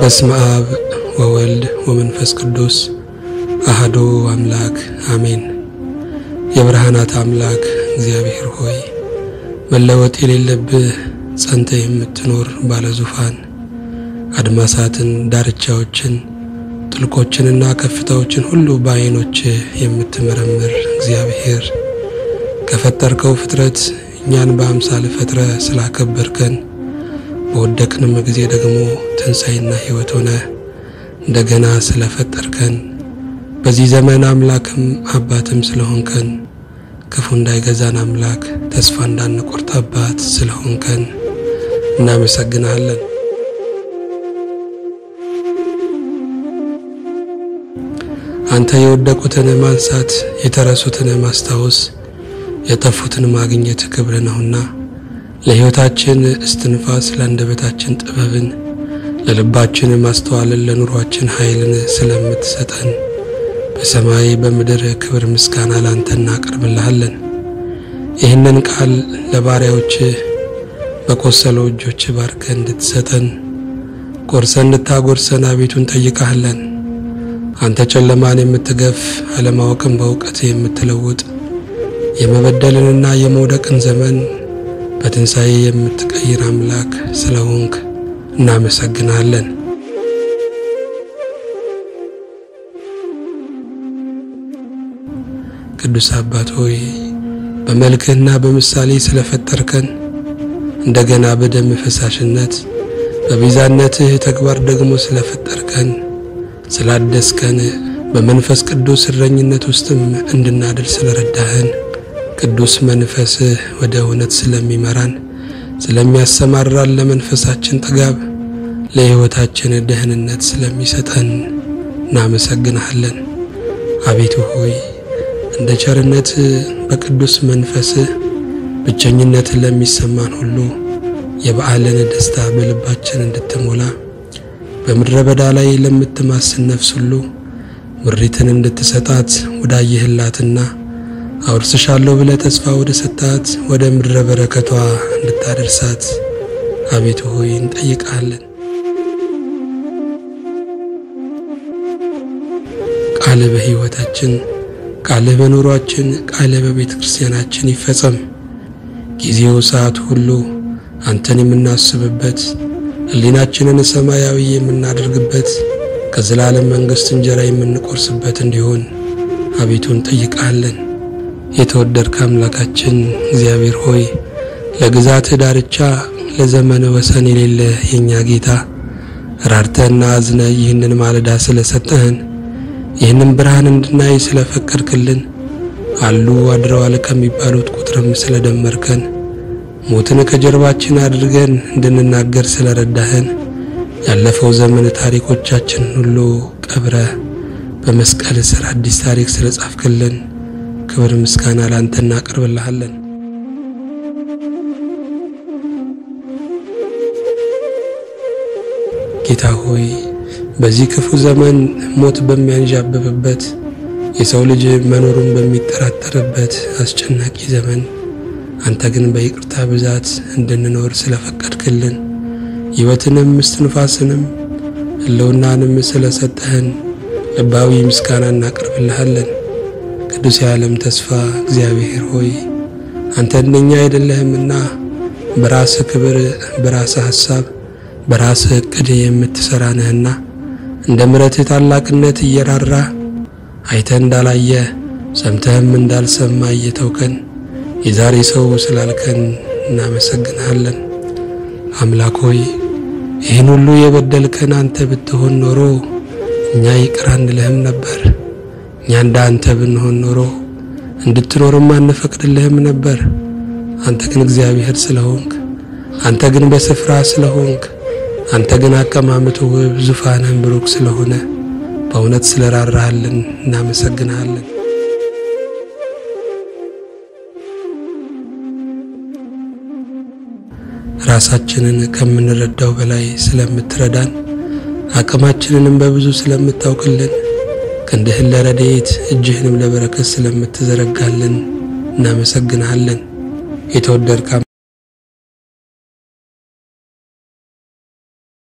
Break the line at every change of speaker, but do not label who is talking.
በስመ አብ ወወልድ ወመንፈስ ቅዱስ አህዶ አምላክ አሜን። የብርሃናት አምላክ እግዚአብሔር ሆይ መለወጥ የሌለብህ ጸንተ የምትኖር ባለ ዙፋን አድማሳትን፣ ዳርቻዎችን፣ ጥልቆችንና ከፍታዎችን ሁሉ በዓይኖች የምትመረምር እግዚአብሔር ከፈጠርከው ፍጥረት እኛን በአምሳል ፈጥረ ስላከበርከን በወደቅንም ጊዜ ደግሞ ትንሣኤና ሕይወት ሆነ እንደገና ስለፈጠርከን በዚህ ዘመን አምላክም አባትም ስለሆንከን ክፉ እንዳይገዛን አምላክ ተስፋ እንዳንቆርጥ አባት ስለሆንከን እናመሰግናለን። አንተ የወደቁትን ማንሳት፣ የተረሱትን ማስታወስ፣ የጠፉትን ማግኘት ክብር ነውና ለሕይወታችን እስትንፋስ፣ ለአንደበታችን ጥበብን፣ ለልባችን ማስተዋልን፣ ለኑሯችን ኃይልን ስለምትሰጠን በሰማይ በምድር ክብር ምስጋና ላንተ እናቀርብልሃለን። ይህንን ቃል ለባሪያዎች በቆሰሉ እጆች ባርከ እንድትሰጠን ቆርሰን እንድታጎርሰን አቤቱ እንጠይቃለን። አንተ ጨለማን የምትገፍ አለማወቅን በእውቀት የምትለውጥ የመበደልንና የመውደቅን ዘመን በትንሣኤ የምትቀይር አምላክ ስለሆንክ እናመሰግናለን። ቅዱስ አባት ሆይ በመልክህና በምሳሌ ስለፈጠርከን እንደገና በደም ፈሳሽነት በቤዛነትህ ተግባር ደግሞ ስለፈጠርከን ስላደስከን በመንፈስ ቅዱስ እረኝነት ውስጥም እንድናድር ስለረዳህን ቅዱስ መንፈስህ ወደ እውነት ስለሚመራን ስለሚያሰማራን ለመንፈሳችን ጥጋብ ለሕይወታችን ደህንነት ስለሚሰጠን እናመሰግንሃለን። አቤቱ ሆይ እንደ ቸርነት በቅዱስ መንፈስህ ብቸኝነትን ለሚሰማን ሁሉ የበዓልን ደስታ በልባችን እንድትሞላ በምድረ በዳ ላይ ለምትማስን ነፍስ ሁሉ ምሪትን እንድትሰጣት ወዳየህላትና አውርስሻለሁ ብለ ተስፋ ወደ ሰጣት ወደ ምድረ በረከቷ እንድታደርሳት አቤቱ ሆይ እንጠይቃለን። ቃልህ በሕይወታችን፣ ቃልህ በኑሯችን፣ ቃልህ በቤተ ክርስቲያናችን ይፈጸም። ጊዜው ሰዓት ሁሉ አንተን የምናስብበት ሕሊናችንን ሰማያዊ የምናደርግበት ከዘላለም መንግሥት እንጀራ የምንቆርስበት እንዲሆን አቤቱ እንጠይቃለን። የተወደድከ አምላካችን እግዚአብሔር ሆይ ለግዛትህ ዳርቻ ለዘመን ወሰን የሌለ የእኛ ጌታ ራርተህና አዝነ ይህንን ማለዳ ስለሰጠህን ይህንን ብርሃን እንድናይ ስለፈቀድክልን አሉ አድረዋል ከሚባሉት ቁጥርም ስለደመርከን ሞትን ከጀርባችን አድርገን እንድንናገር ስለረዳህን ያለፈው ዘመን ታሪኮቻችን ሁሉ ቀብረ በመስቀል ስር አዲስ ታሪክ ስለጻፍክልን ክብር ምስጋና ላንተ እናቀርብልሃለን። ጌታ ሆይ በዚህ ክፉ ዘመን ሞት በሚያንዣብብበት የሰው ልጅ መኖሩን በሚጠራጠርበት አስጨናቂ ዘመን አንተ ግን በይቅርታ ብዛት እንድንኖር ስለፈቀድክልን ሕይወትንም እስትንፋስንም ሕልውናንም ስለሰጠህን ልባዊ ምስጋና እናቀርብልሃለን። ቅዱስ የዓለም ተስፋ እግዚአብሔር ሆይ አንተ እንደኛ አይደለህምና በራስህ ክብር፣ በራስህ ሐሳብ፣ በራስህ ዕቅድ የምትሠራ ነህና እንደ ምሕረትህ ታላቅነት እየራራ አይተህ እንዳላየ ሰምተህም እንዳልሰማ እየተውከን የዛሬ ሰው ስላልከን እናመሰግንሃለን። አምላክ ሆይ ይህን ሁሉ የበደልከን አንተ ብትሆን ኖሮ እኛ ይቅር አንልህም ነበር። እኛ እንደ አንተ ብንሆን ኖሮ እንድትኖርም አንፈቅድልህም ነበር። አንተ ግን እግዚአብሔር ስለሆንክ፣ አንተ ግን በስፍራ ስለሆንክ፣ አንተ ግን አቀማመጡ ውብ፣ ዙፋንህም ብሩክ ስለሆነ በእውነት ስለራራሃልን እናመሰግንሃለን። ራሳችንን ከምንረዳው በላይ ስለምትረዳን አቅማችንንም በብዙ ስለምታውቅልን ክንድህን ለረድኤት እጅህንም ለበረከት ስለምትዘረጋልን እናመሰግንሃለን። የተወደድከ